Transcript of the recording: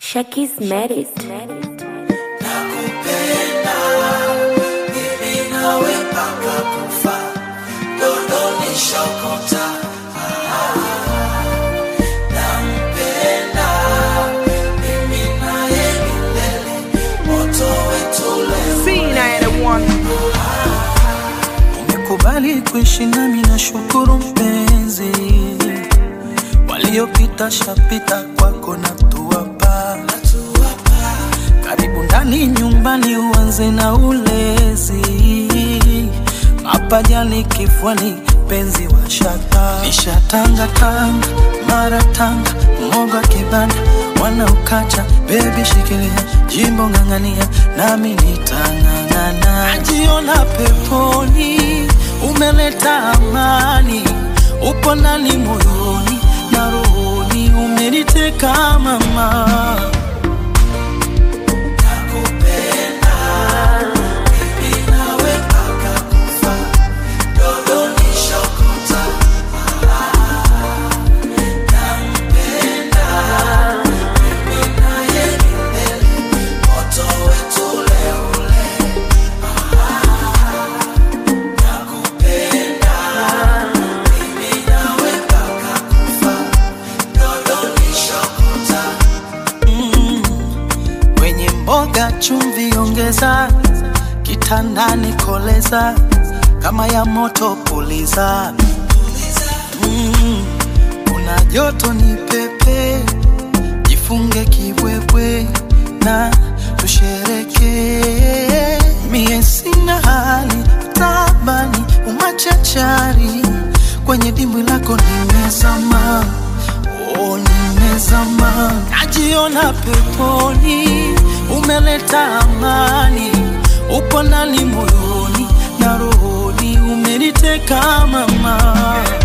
Shakis married. Nakupenda mimi nawe mpaka kufa, dondoni shokota. Nampenda mimi naye milele, moto wetu leo. Umekubali kuishi nami na shukuru mpenzi, waliopita shapita kwako na tuwapa karibu ndani nyumbani, uanze na ulezi mapajani, kifuani, penzi wa shata nishatanga tanga mara tanga moga kibanda wanaukacha bebi, shikilia jimbo ng'ang'ania, nami nitang'ang'ana. Najiona peponi, umeleta amani, upo ndani moyoni na rohoni, umeniteka mama. kwenye mboga chumvi ongeza, kitandani koleza, kama ya moto puliza. Mm, kuna joto ni pepe, jifunge kibwebwe na tushereke. Mie sina hali tabani, umachachari kwenye dimbwi lako nimezama Oh, nimezama, najiona peponi, umeleta amani, upo ndani moyoni na rohoni, umeniteka mama.